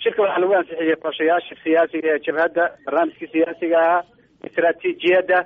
shirka waxaa lagu ansixiyey qorshayaasha siyaasiga ee jabhadda barnaamijkii siyaasiga ahaa istraatiijiyadda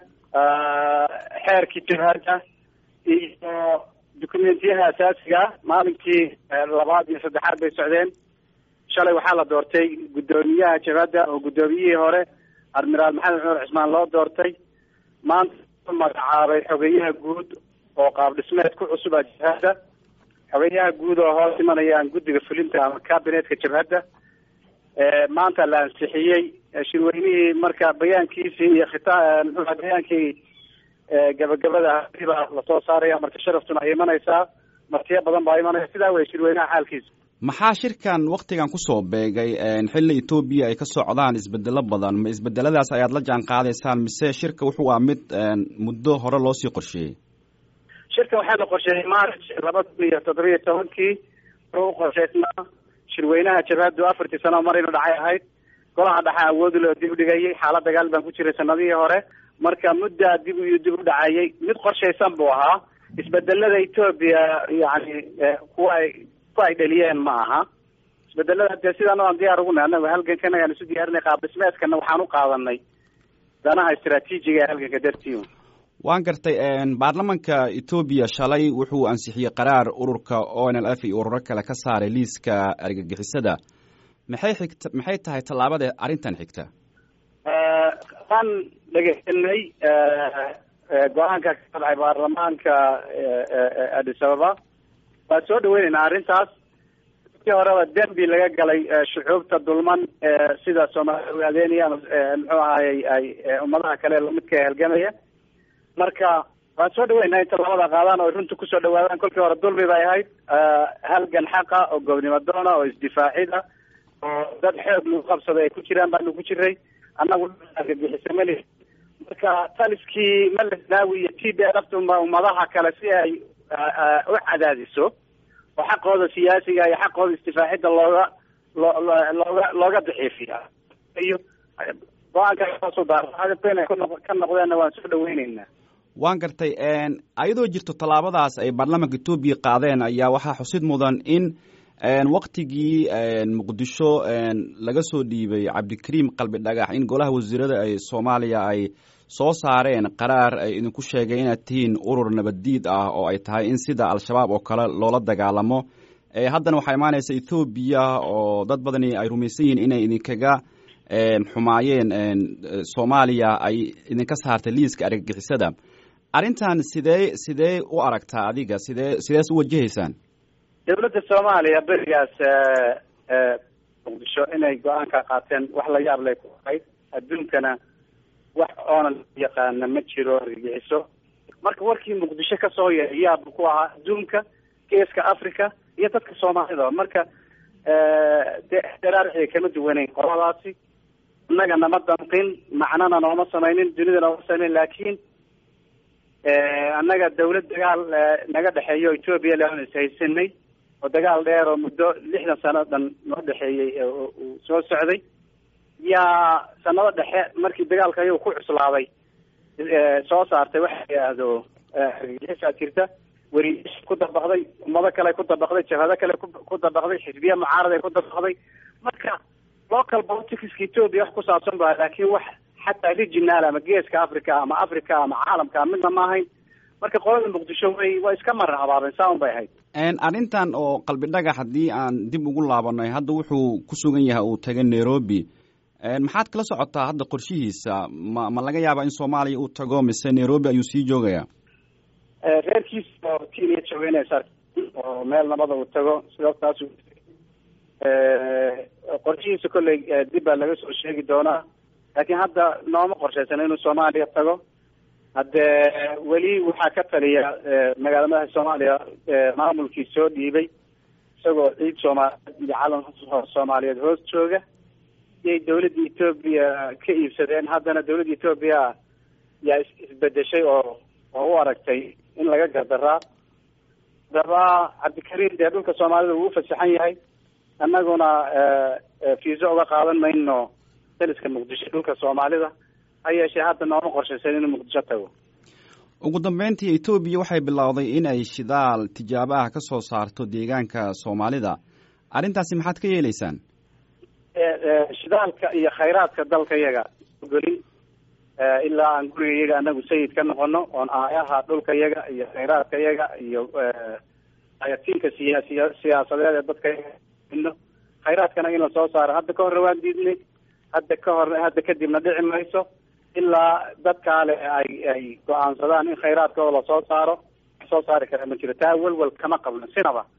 xeerkii jabhadda iyo dukumentiyaha asaasiga ah maalinkii labaad iyo saddexaad bay socdeen shalay waxaa la doortay guddoomiyaha jabhadda oo guddoomiyihii hore admiraal maxamed cumar cismaan loo doortay maanta magacaabay xogeyaha guud oo qaab dhismeed ku cusuba jabhadda xogeyaha guud oo hoos imanayaan guddiga fulinta ama cabinetka jabhadda maanta la ansixiyey shirweynihii marka bayaankiisii iyo khita muxuuha bayaankii gabagabada baa lasoo saaraya marka sharaftuna ay imanaysaa martiyo badan baa imanaya sidaa wey shirweynaha xaalkiisa maxaa shirkan waktigan kusoo beegay xilli etoobiya ay ka socdaan isbedelo badan ma isbedeladaas ayaad la jaan qaadaysaan mise shirka wuxuu ah mid muddo hore loosii qorsheeyey shirka waxaa la qorsheeyey march laba kun iyo toddobiyo tobankii wuxuu u qorshaysnaa shirweynaha jabhaddu afartii sano mar inu dhacay ahayd golaha dhexe awoodi loo dib dhigayay xaalad dagaal baan ku jiray sanadihii hore marka muddaa dib iyo dib u dhacayay mid qorshaysan buu ahaa isbedelada etoobiya yani kuwa ay kuwa ay dhaliyeen ma aha isbedelada dee sidaan aan diyaar ugu nahay anagu halgankan ayaan isu diyaarinay qaab dhismeedkana waxaan u qaadanay danaha istraatiijiga ee halganka dartii waan gartay baarlamanka etoobiya shalay wuxuu ansixiyey qaraar ururka o n l f iyo ururo kale ka saaray liiska argagixisada maxay xigta maxay tahay tallaabada arrintan xigta waan dhegeysanay go-aanka ka dhacay baarlamaanka addis ababa waan soo dhaweyneynaa arrintaas kii horeba dembi laga galay shucuubta dulman sida soomaaliya adeeniya muxuu ahayy ay ummadaha kale lamidka halgamaya marka waan soo dhaweynaa inta labada qaadaan oo runta kusoo dhawaadaan kolkii hore dulmi bay ahayd halgan xaqa oo gobnimo doona oo isdifaacida oo dad xoog lagu qabsaday ay ku jiraan baanu ku jiray annagu argagixisa mali marka taliskii malesnaawi iyo t b lafta ummadaha kale si ay u cadaadiso oo xaqooda siyaasiga iyo xaqooda isdifaacidda looga loo looga looga daciifiya iyo go-aanka ka noqdeenna waan soo dhaweyneynaa waan gartay ayadoo jirto tallaabadaas ay baarlamanka etoobiya qaadeen ayaa waxaa xusid mudan in waktigii muqdisho laga soo dhiibay cabdikariim qalbi dhagax in golaha wasiirada ay soomaaliya ay soo saareen qaraar ay idinku sheegay inaad tihiin urur nabaddiid ah oo ay tahay in sida al-shabaab oo kale loola dagaalamo haddana waxaa imaanaysa ethoobiya oo dad badani ay rumaysan yihiin inay idinkaga xumaayeen soomaaliya ay idinka saartay liiska argagixisada arrintan sidee sidee u aragtaa adiga sidee sidees u wajahaysaan dawladda soomaaliya berigaas muqdisho inay go-aanka qaateen wax la yaab lay ku ahayd adduunkana wax oonan yaqaana ma jiro argagixiso marka warkii muqdisho kasoo yeeray yaabbu ku ahaa adduunka geeska africa iyo dadka soomaalida marka dee daraarixii kama duwaneyn qoladaasi innaga nama danqin macnana nooma samaynin dunida nooma samaynin laakiin annaga dawlad dagaal naga dhexeeyo etoobiya lean ishaysanay oo dagaal dheer oo muddo lixdan sano dhan noo dhexeeyey uu soo socday yaa sanado dhexe markii dagaalka ayagu ku cuslaaday soo saartay waxa la yidhaahdo argagixisaa jirta weriyash ku dabaqday ummado kale ku dabaqday jabhado kale ku dabaqday xisbiya mucaarad ay ku dabaqday marka local politicska etoobiya wax ku saabsan ba laakiin wax xataa regional ama geeska africa ama africa ama caalamka midna ma ahayn marka qolada muqdisho way waa iska marar habaabeen saa un bay ahayd arrintan oo qalbi dhagax haddii aan dib ugu laabanay hadda wuxuu ku sugan yahay uu tagay nairobi maxaad kala socotaa hadda qorshihiisa ma ma laga yaabaa in soomaaliya uu tago mise nairobi ayuu sii joogayaa reerkiisa oo kenya joogeynaysa oo meel nabada uu tago sidaas qorshihiisa kolley dib baa laga soo sheegi doonaa laakiin hadda nooma qorshaysana inuu soomaaliya tago haddee weli waxaa ka taliya magaala madaxa soomaaliya maamulkii soo dhiibay isagoo ciid soomaaliyeed iyo calan soomaaliyeed hoos jooga iyay dawladda etoobiya ka iibsadeen haddana dawladda etoobiya yaa isbedeshay oo oo u aragtay in laga gardaraa daba cabdikariim dee dhulka soomaalida wuu ufasaxan yahay annaguna fiiso uga qaadan mayno daliska muqdisho dhulka soomaalida ha yeeshee hadda nooma qorshaysan inuu muqdisho tago ugu dambeyntii etoobiya waxay bilowday in ay shidaal tijaabo ah ka soo saarto deegaanka soomaalida arrintaasi maxaad ka yeeleysaan shidaalka iyo khayraadka dalka yaga gelin ilaa aan guriga yaga anagu sayid ka noqono oon aayaha dhulka yaga iyo khayraadka yaga iyo ayatiinka siyaasiya siyaasadeed ee dadka yaga ino khayraadkana in la soo saaro hadda ka horre waan diidnay hadda ka hor hadda kadibna dhici mayso ilaa dadkaale ay ay go-aansadaan in khayraadkooda lasoo saaro soo saari kara ma jiro taa welwel kama qabno sinaba